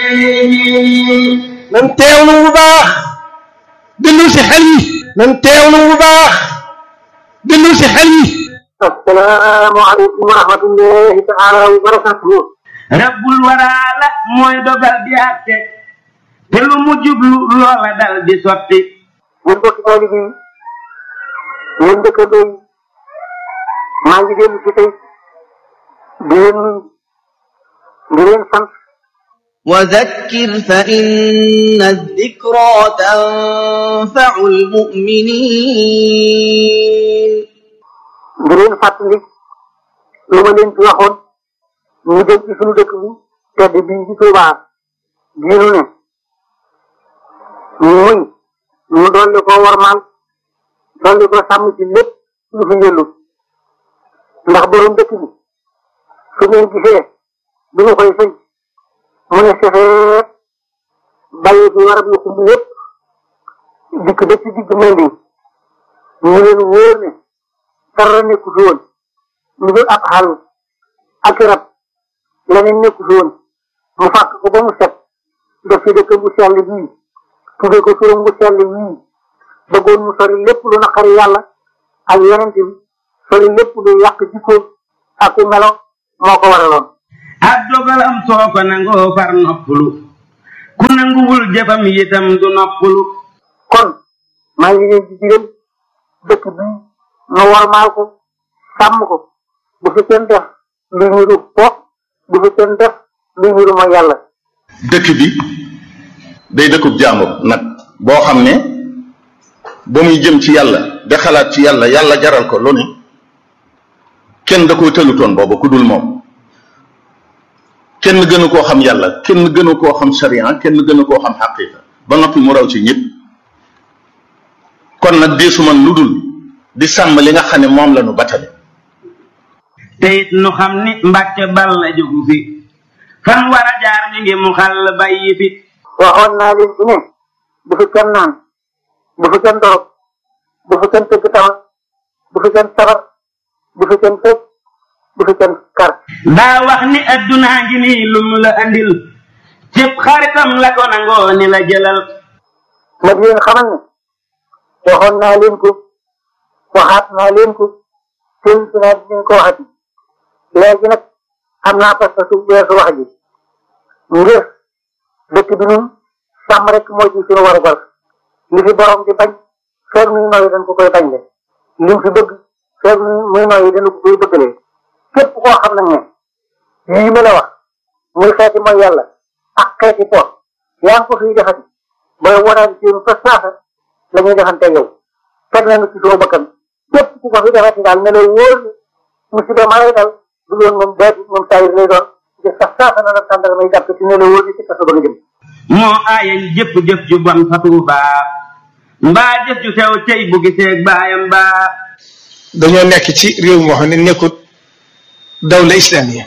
nan teewlu bu baax déglu si xel yi nan teewlu bu baax déglu si xel yi assalaamu aleykum wa rahmatullahi taala wa barakatuhu rabbul waraala mooy dogal di àtte te lu mu jublu loola dal di sotti yéen bokki taalibe yi yéen dëkkandoo yi maa ngi dellu si tey di leen nuyu di leen sant وذكر فإن الذكرى تنفع المؤمنين di leen fàttali lu ma leen ci waxoon ñu dem ci suñu dëkk bi tedd bii ci Tuubaa bii nu ne muy ñu dolli ko warmaal dolli ko sàmm ci lépp lu fi njëllu ndax borom dëkk bi su ngeen gisee bi ñu koy sëñ mu ne sefeet bàyyi fi warab yu xumb yépp dikk ba ci digg mel nii ñu leen wóor ne dara nekku fi woon lu dul ab xàll ak rab leneen nekku fi woon mu fàkk ko ba mu set def ci dëkk bu sell bii tudde ko turam bu sell wii bëggoon mu sori lépp lu naqari yàlla ak yeneen bi sori lépp lu yàq jikkoom ak ku melo moo ko waraloon ab dogalam soo ko nangoo far noppalu ku nanguwul jëfam yitam du noppalu kon maa ngi leen di digal dëkk bii nu warmaal ko sàmm ko bu fi kenn def lu ñuru po bu fi kenn def lu ñuru mooy yàlla dëkk bi day dëkkub jaamu nag boo xam ne ba muy jëm ci yàlla de xalaat ci yàlla yàlla jaral ko lu ne kenn da koo tëlutoon boobu ku dul moom kenn gënu koo xam yàlla kenn gënu koo xam sharia kenn gënu koo xam xaqiqa ba noppi mu raw ci ñëpp kon nag deesu man lu dul di sàmm li nga xam ne moom la nu batale te it nu xam ni mbàkke bal la jógu fi fan war a jaar mi ngi mu xàll bàyyi fi waxoon naa leen ci ne bu fi kenn naan bu fi kenn dorog bu fi kenn tëgg tama bu fi kenn sabar bu fi kenn tëj bu fi kenn kar daa wax ni addunaa ngi nii lum la andil cëpp xaritam la ko nangoo ni la jëlal ma di leen xamal ne waxoon naa leen ko waxaat naa leen ko seen si naa dinañ ko waxati léegi nag am naa parce que su weesu wax ji ngir dëkk bi ñun sàmm rek moo ci suñu war a gal li fi borom di bañ feeg muy nooyi dañ ko koy bañ le li mu fi bëgg feeg muy nooyi dañ ko koy bëggalee képp koo xam nag ne yii ma la wax muy xeeti mooy yàlla ak xeeti po yaa ngi ko fiy defati booy waraat ci fa saasa la ñuy defante yow teg nañu ci suñu bakkan képp ku ko fi defati daal ne la wóor ni musiba ma lay dal du loon moom deet moom taayir lay doon te sax saasa na la tàndal may jàpp ci ne la wóor ni ci kaso ba nga jëm moo aayañ jëpp jëf ju bon fa tuubaa mbaa jëf ju sew cey bu giseeg baayam baa dañoo nekk ci réew moo xam ne nekkut dawla islamiya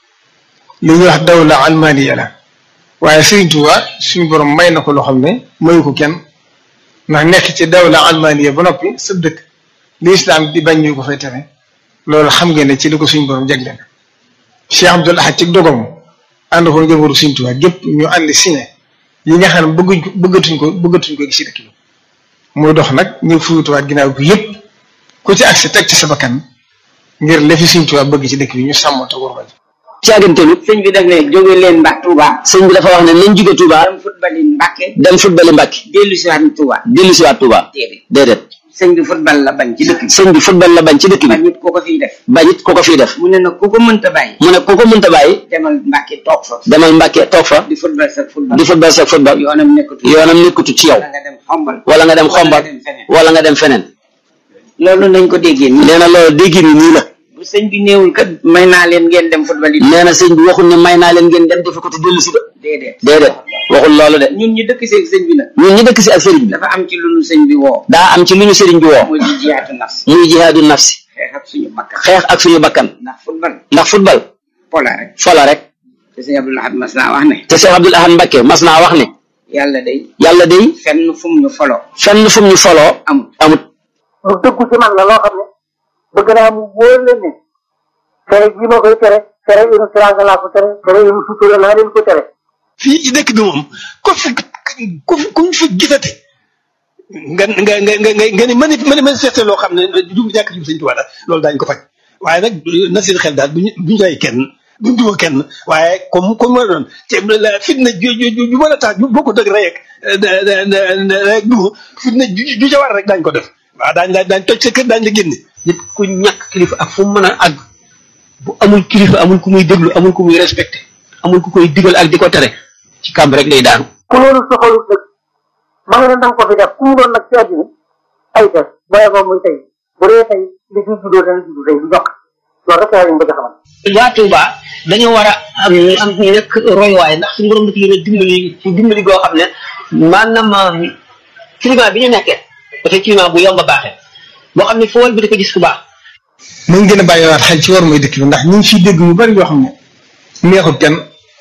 li ñuy wax dawla almaniya la waaye Sëriñ Tuubaa suñu borom may na ko loo xam ne mayu ko kenn ndax nekk ci dawla almaniya ba noppi sëb dëkk li islam di bañ ñu ko fay tere loolu xam ngeen ne ci li ko suñu borom jagleel Cheikh Abdoul Ahad ci dogam ànd ko njabootu Sëriñ Tuubaa gépp ñu ànd signé yi nga xam ne bëgguñ ko bëggatuñ ko bëggatuñ ko gis ci dëkk bi muy dox nag ñu fuyutuwaat ginnaaw bi yëpp ku ci agsi teg ci sa bakkan ngir lefi Sëriñ Tuubaa bëgg ci dëkk bi ñu sàmm te war caagante tamit sëñ bi def ne jóge leen mbak Touba sëñ bi dafa wax ne nañ jóge Touba dem football yi Mbàkke dem football yi Mbàkke dellu si waat Touba dellu si waat Touba déedéet sëñ bi football la bañ ci dëkk bi sëñ bi football la bañ ci dëkk bi bañ it ku ko fiy def bañ it ku ko fiy def mu ne nag ku ko mënta bàyyi mu ne ku ko mënta bàyyi demal Mbàkke toog fa demal Mbàkke toog fa di football sa football di football sa football yoonam nekkatu yoonam nekkatu ci yow wala nga dem xombal wala nga dem xombal wala nga dem feneen loolu nañ ko déggee nii nee na loolu déggee ni nii la bu sëñ bi néewul kat may naa leen ngeen dem football yi nee na sëñ bi waxul ne may naa leen ngeen dem defe ko te dellu si de déedéet déedéet waxul loolu de ñun ñu dëkk si ak sëñ bi nag ñun ñu dëkk si ak sëriñ bi dafa am ci lu ñu sëñ bi woo daa am ci lu ñu sëriñ bi woo muy jihaadu nafsi muy jihaadu nafsi xeex ak suñu bakkan xeex ak suñu bakkan ndax football ndax football pola rek fola rek te sëñ Abdul Ahad mas naa wax ne te sëñ Abdul Ahad Mbakke mas naa wax ne yàlla day yàlla day fenn fu mu ñu foloo fenn fu mu ñu foloo amut amut lu dëggu ci man la loo xam ne bëgg naa mu wóor leen ne tere ji ma koy tere tere inu teraanga laa ko tere tere inu sutura laa leen ko tere fii ci dëkk bi moom ko fi ku fi ku fi gisate nga nga nga nga nga nga ni mani mani manifesté loo xam ne jub ñàkk jub sëñ Tuubaa la loolu daañu ko faj waaye nag na seen xel daal duñu duñu rey kenn duñ duma kenn waaye comme comme ma doon te la fitna ju ju ju mën a tax ju boo ko dëgg rek rek duma fitna ju ju ca war rek daañu ko def waaw daañu la daañu toj sa kër daañu la génne. nit ku ñàkk kilifa ak fu mu mën a àgg bu amul kilifa amul ku muy déglu amul ku muy respecté amul ku koy digal ak di ko tere ci kàmb rek lay daanu. ku loolu soxalut nag ma nga ne danga ko fi def ku mu doon nag ci àddina ay def booye ko muy tey bu dee tey li fi juddoo dana juddu tey du dox loolu rek laa leen bëgg a xamal waa Touba dañoo war a am am ñu nekk royuwaay ndax suñu borom dafa leen a dimbali ci dimbali goo xam ne maanaam climat bi ñu nekkee dafay climat bu yomb a baaxee boo xam ne foo wal bi di ko gis ku baax. nañ gën a bàyyiwaat xel ci war mooy dëkk bi ndax ñu ngi fiy dégg yu bari yoo xam ne neexut kenn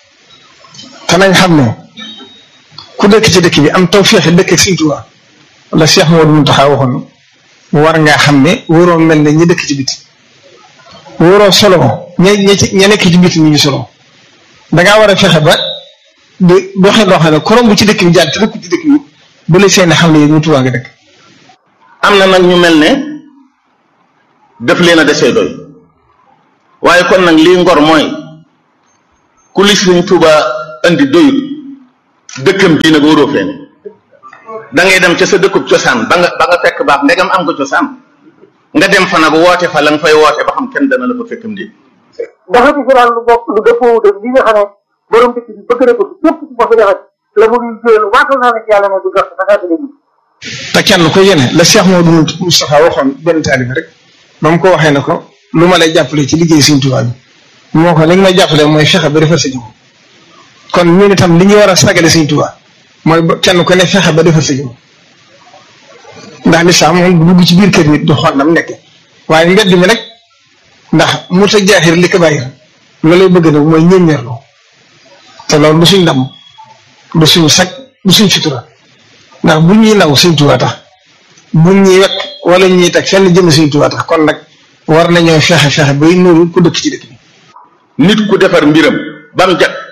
te nañ xam ne ku dëkk ci dëkk bi am taw feexe dëkk ak Sëñ Tuubaa wala Cheikh Modou Mountakha waxoon war ngaa xam ne waroo mel ne ñi dëkk ci biti waroo solo ña ña ci ña nekk ci biti ñu ngi solo dangaa war a fexe ba di doxee loo xam ne korom bu ci dëkk bi jaar te dëkk ci dëkk bi bu la seen xam ne yéen ñu Tuubaa nga dëkk am na nag ñu mel ne def leen a desee doy waaye kon nag lii ngor mooy ku li Sëriñ Tuubaa andi doyut dëkkam bii nag waroo fee ne da ngay dem ca sa dëkkub cosaan ba nga ba nga fekk baax ndegam am nga cosaan nga dem fa nag woote fa la nga fay woote ba xam kenn dana la fa fekkam déet dafa ci fi daal lu bokk lu dëppoo wut ak li nga xam ne borom dëkk bi bëgg na ko képp ku ko fi defat la mu ngi jël waatal naa ne ci yàlla ne du jot da ngaa dégg te kenn ko yéene la Cheikh Modou Moustapha waxoon benn taalibe rek ba mu ko waxee ne ko lu ma lay jàppale ci liggéey Sëñ Tuubaa bi moo ko li nga may jàppale mooy fexe ba defar sa jikko kon ñun itam li ñu war a sagale Sëñ Tuubaa mooy ba kenn ku ne fexe ba defar sa jikko ndax lislaam moom du dugg ci biir kër nit du xool nam nekk waaye mbedd mi nag ndax mu ta jaaxir li ko bàyyi la lay bëgg nag mooy ñeññeerlu te loolu du suñ ndam du suñ sag du suñ sutura ndax bu ñuy naw Sëñ Tuubaa tax bu ñuy wekk wala ñuy teg fenn jëm Sëñ Tuubaa tax kon nag war nañoo fexe fexe bay nuru ku dëkk ci dëkk bi. nit ku defar mbiram ba mu jag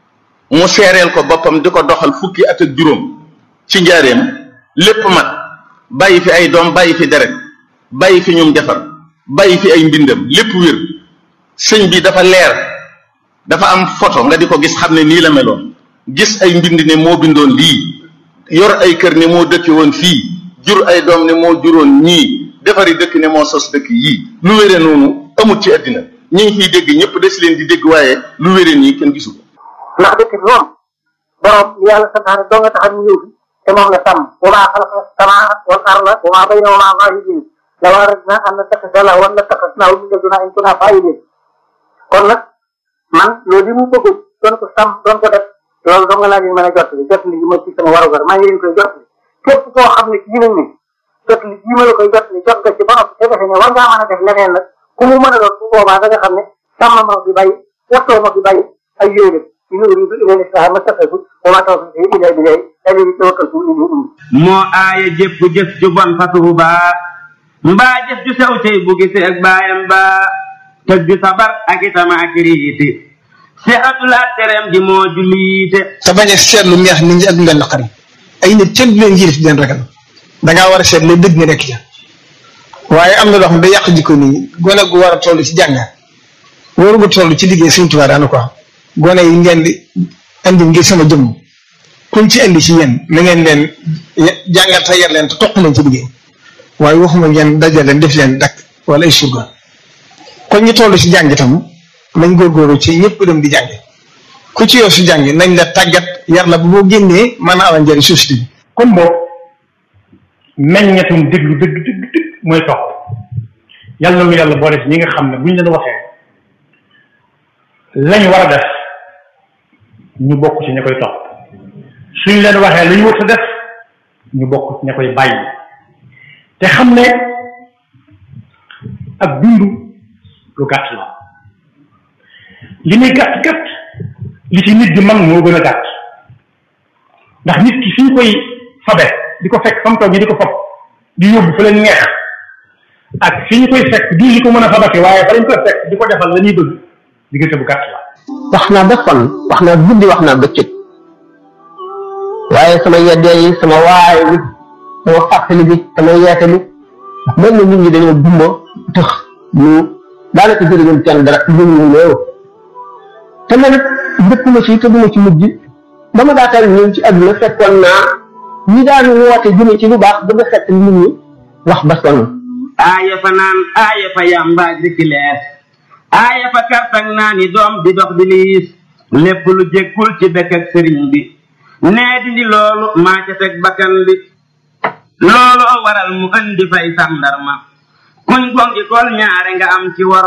mu seereel ko boppam di ko doxal fukki at ak juróom ci njaareem lépp mat bàyyi fi ay doom bàyyi fi deret bàyyi fi ñum defar bàyyi fi ay mbindam lépp wér sëñ bi dafa leer dafa am photo nga di ko gis xam ne nii la meloon gis ay mbind ne moo bindoon lii yor ay kër ne moo dëkke woon fii jur ay doom ne moo juróon ñii defari dëkk ne moo sos dëkk yii lu wére noonu amut ci àddina ñi ngi fiy dégg ñëpp des leen di dégg waaye lu wére nii kenn gisu ko ndax dëkk bi moom borom li yàlla santaane doo nga tax ñu ñëw fi te moom la sàmm wa maa xalaqa samaa wal arda wa maa baynahumaa laa'ibiin law aradnaa an nattaxida lahwan lattaxadnaahu min ladunaa in kunnaa faa'iliin kon nag man loolu li mu bëgg doon ko sàmm doon ko def loolu dong laa leen mën a jot li jot li ma ci sama warugar maa ngi leen koy jot li képp koo xam ne kii nañ ne jot li jii ma la koy jot li jot nga ci ba noppi te defe ne war ngaa mën a def leneen nag ku mu mën a doon bu boobaa da nga xam ne sàmm ma fi bàyyi wattoo ma fi bàyyi ay yooyu in uriidu illa al-islaaha ma stata'tu wa maa tawfiiqii illaa billaah alayhi tawakkaltu wa ilayhi uniib moo aaya jëpp jëf ju bon fasuhu baa mbaa jëf ju sew tey bu gisee ak baayam baa tëg ju sabar ak itama ak riiti seexatul ak tereem ji moo juliite te bañ a seetlu neex nit ñi ak lu leen naqari ay nit kenn du leen yilif di leen ragal dangaa war a seet la dëgg nga nekk ca waaye am na loo xam ne day yàq jikko nii gone gu war a toll ci jàng waru gu toll ci liggéey Sëñ Tuubaa daana ko wax gone yi ngeen di andi ngir sama jëmm kuñ ci andi ci yéen na ngeen leen jàngal te yar leen te toq leen ci liggéey waaye waxuma ngeen dajal leen def leen dakk wala ay surga kon ñu toll ci jàng itam nañ góorgóorlu ci ñëpp dem di jànge ku ci yow su jàng nañ la tàggat yar la bu boo génnee mën a amal njëriñ société bi kon boo meññetum déglu dëgg dëgg dëgg mooy topp yàlla lu yàlla boole ci ñi nga xam ne buñ leen waxee lañ war a def ñu bokk ci ña koy topp suñ leen waxee lu ñu war a def ñu bokk ci ña koy bàyyi te xam ne ak dund lu gàtt la li muy gàtt gàtt li ci nit di man moo gën a gàtt ndax nit ki fi ñu koy fabe di ko fekk fa mu toog ñi di ko fab di yóbbu fa leen neex ak fi ñu koy fekk du li ko mën a fabake waaye fa lañ koy fekk di ko defal la ñuy bëgg diggante bu gàtt la wax naa ba fan wax naa guddi wax naa bëccëg waaye sama yeddee yi sama waay bi sama fàttali bi sama yeete bi mel na nit ñi dañoo gumba tax ñu daanaka jërëjëf kenn dara ñu ñu loolu te man it dëkkuma ci te duma ci mujj ba ma daataan ñëw ci àdduna fekkoon naa ñi daan woote jëme ci lu baax bëgg a fekk nit ñi wax ba sonn aaya fa naan aaya fa yàmbaaj rikki lees aaya fa kartang naa ni doom di dox di liis lépp lu jékkul ci dëkk ak sëriñ bi nee dindi loolu maa ca teg bakkan bi loolu waral mu andi fay sàndarma kuñ gongi kol ñaare nga am ci war